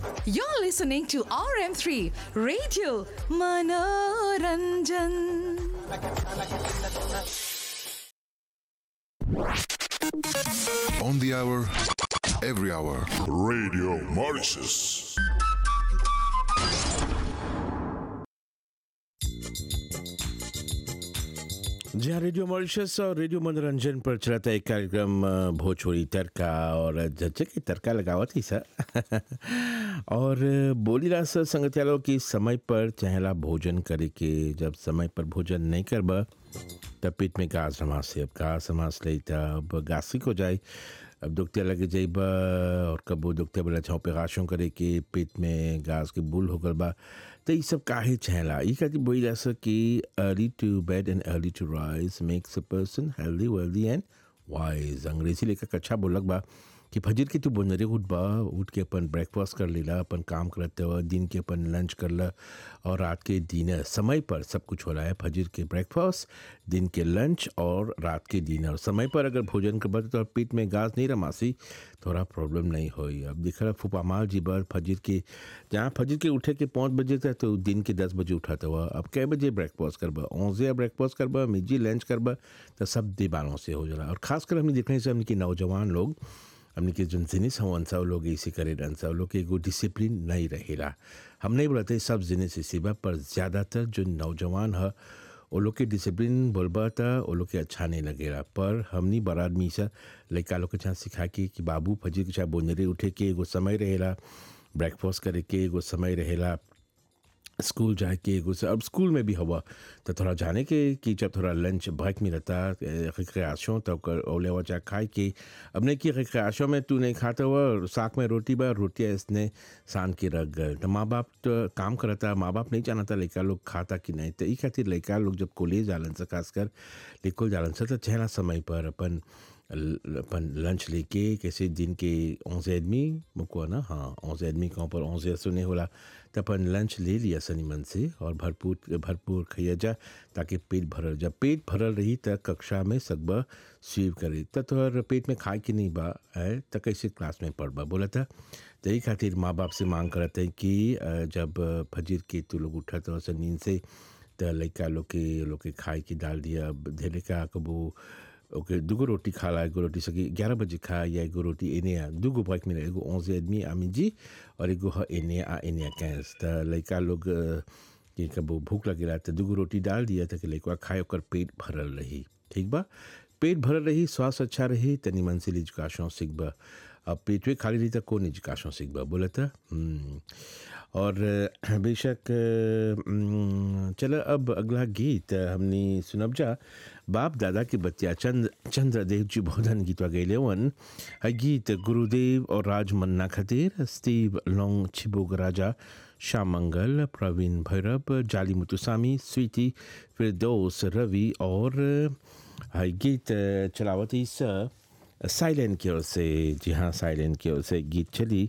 You're listening to RM3 Radio Manoranjan. On the hour, every hour. Radio Mauritius. जी हाँ radio Mauritius और radio मनोरंजन पर चलाता है एक कार्यक्रम अ, भोजपुरी तड़का और जज्जे की तड़का लगावत ही सर और बोली रहा सर संगतियालों की समय पर चहला भोजन करे के जब समय पर भोजन नहीं करबा तब पेट में घास रमास से अब घास रमास ले तब गासिक हो जाए अब दुखते लगे जाइबा और कबो दुखते बोला छाँव पे गाशों करे के पेट में घास के बुल हो गल बा तो ये सब काहे छहला ये खातिर बोली जा सक कि early to bed and early to rise makes a person healthy wealthy and wise अंग्रेजी लेकर कच्छा बोलक बा कि फजर के तू बोनरे उठ बा उठ के अपन ब्रेकफास्ट कर लेला अपन काम करते हुआ दिन के अपन लंच करला और रात के डिनर समय पर सब कुछ हो रहा है फजर के ब्रेकफास्ट दिन के लंच और रात के डिनर समय पर अगर भोजन कर तो पेट में घास नहीं रमासी थोड़ा प्रॉब्लम नहीं होई अब दिख रहा फूफा माल जी बर फजर के जहाँ फजर के उठे के पाँच बजे तक तो दिन के दस बजे उठाते हुआ अब कै बजे ब्रेकफास्ट करबा औजे ब्रेकफास्ट करबा मिजी लंच करबा तो सब दीवानों से हो जाला और खासकर हमने देखने से हमने कि नौजवान लोग हमने के जन जिनिस हवन सब लोग ऐसे करे रहन सब लोग के एगो डिसिप्लिन नहीं रहेला हम नहीं बोलते सब जिनिस ऐसे बा पर ज़्यादातर जो नौजवान है वो लोग के डिसिप्लिन बोलबा था वो लोग के अच्छा नहीं लगेला पर हमनी बड़ा आदमी से लड़का लोग के छाँ सिखा के कि बाबू फजर के छा बोनरे उठे के एगो समय रहेला ब्रेकफास्ट करे के एगो समय रहेला स्कूल जाए के एगो से अब स्कूल में भी हवा तो थोड़ा जाने के कि जब थोड़ा लंच ब्रेक मिलता रिक्रियाशों तो कर ओले हुआ चाहे खाए के अब नहीं कि रिक्रियाशों में तू नहीं खाता हुआ साग में रोटी बा रोटियाँ इसने सान के रख गए तो माँ बाप तो काम करता माँ बाप नहीं जानता लड़का लोग खाता कि नहीं तो ई खातिर लड़का लोग जब कॉलेज जालन से खासकर लिखल जालन से तो छहला समय पर अपन ल- अपन लंच लेके कैसे दिन के onze आदमी मुको ना हाँ onze आदमी कहाँ पर onze सुने होला तो अपन लंच ले लिया सनी मन से और भरपूर भरपूर खइया जा ताकि पेट भरल जब पेट भरल रही त कक्षा में सकबा स्वीव करे त तोहर पेट में खाए के नहीं बा है त कैसे क्लास में पढ़बा बोला था तो यही खातिर माँ बाप से मांग करते हैं कि अ, जब फजीर के तू लोग उठत हो नींद से त लड़का लोग के लोग के खाए के डाल दिया धेरे का कबू ओके दुगो रोटी खा ला एगो रोटी सकी ग्यारह बजे खा या एगो रोटी एने आ दुगो ब्रेक मिला एगो onze आदमी आमी जी और एगो ह एने आ एने आ कैंस त लड़का लोग अ, के कबो भूख लगेला त दुगो रोटी डाल दिया त कि लड़का खाए ओकर पेट भरल रही ठीक बा पेट भरल रही स्वास्थ्य अच्छा रही तनी मन से लिजकाशों सीखबा अब पेटवे खाली रही त कौन लिजकाशों सीखबा बोला था हम्म। और अ, बेशक अ, चलो अब अगला गीत हमने सुनब जा बाप दादा के बच्चा चंद्र चंद्रदेव जी बोधन गीतवा गैले वन है गीत गुरुदेव और राज मन्ना खतीर स्टीव लोंग छिबोग राजा श्याम मंगल प्रवीण भैरव जाली मुतुसामी स्वीटी फिरदौस रवि और है गीत चलावती स साइलेंट की ओर से जी हाँ साइलेंट की ओर से गीत चली